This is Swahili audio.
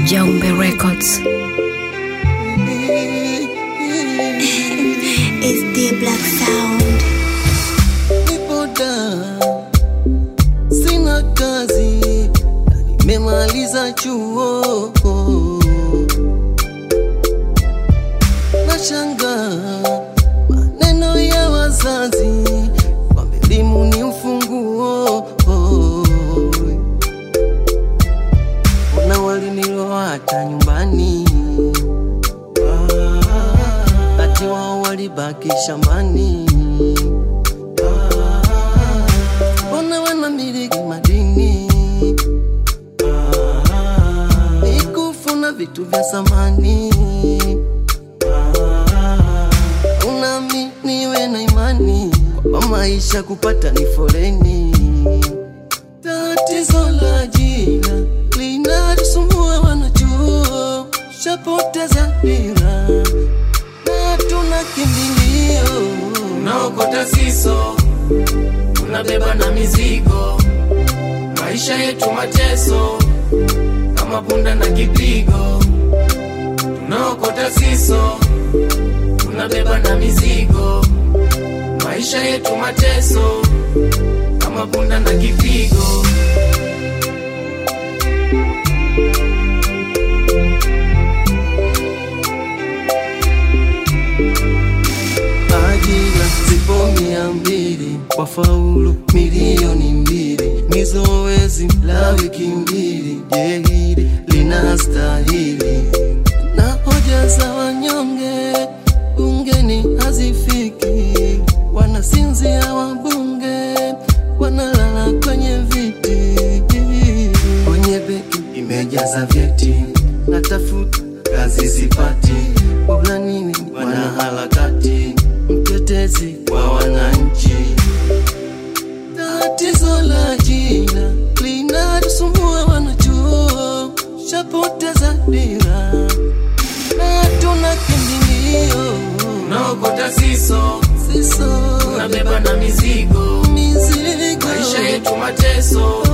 Jombe Records. It's the black sound. Nipo down, sina kazi na nimemaliza chuo. Nashanga maneno ya wazazi kwamba elimu ni ufunguo. Ona waliniloacha nyumbani, ati wao walibaki shambani. Ona wanamiliki madini, ikufuna vitu vya samani. Unami niwe na imani kwamba maisha kupata ni foleni. Tatizo la ajira linatusumbua wanachuo, shapoteza dira na tuna kimbilio unaokota siso, unabeba na mizigo, maisha yetu mateso kama punda na kipigo. Tunaokota siso, unabeba na mizigo, maisha yetu mateso kama punda na kipigo. ajira zipo mia mbili wafaulu milioni mbili ni zoezi la wiki mbili je hili linastahili na hoja za wanyonge bungeni hazifiki wanasinzia wabunge wanalala kwenye viti kwenye beki imejaza vyeti natafuta kazi sipati bora nini wanaharakati mtetezi wa wananchi tatizo la ajira linatusumbua wanachuo shapoteza dira na tuna kimbilio Unaokota siso, siso unabeba na mizigo, mizigo maisha yetu mateso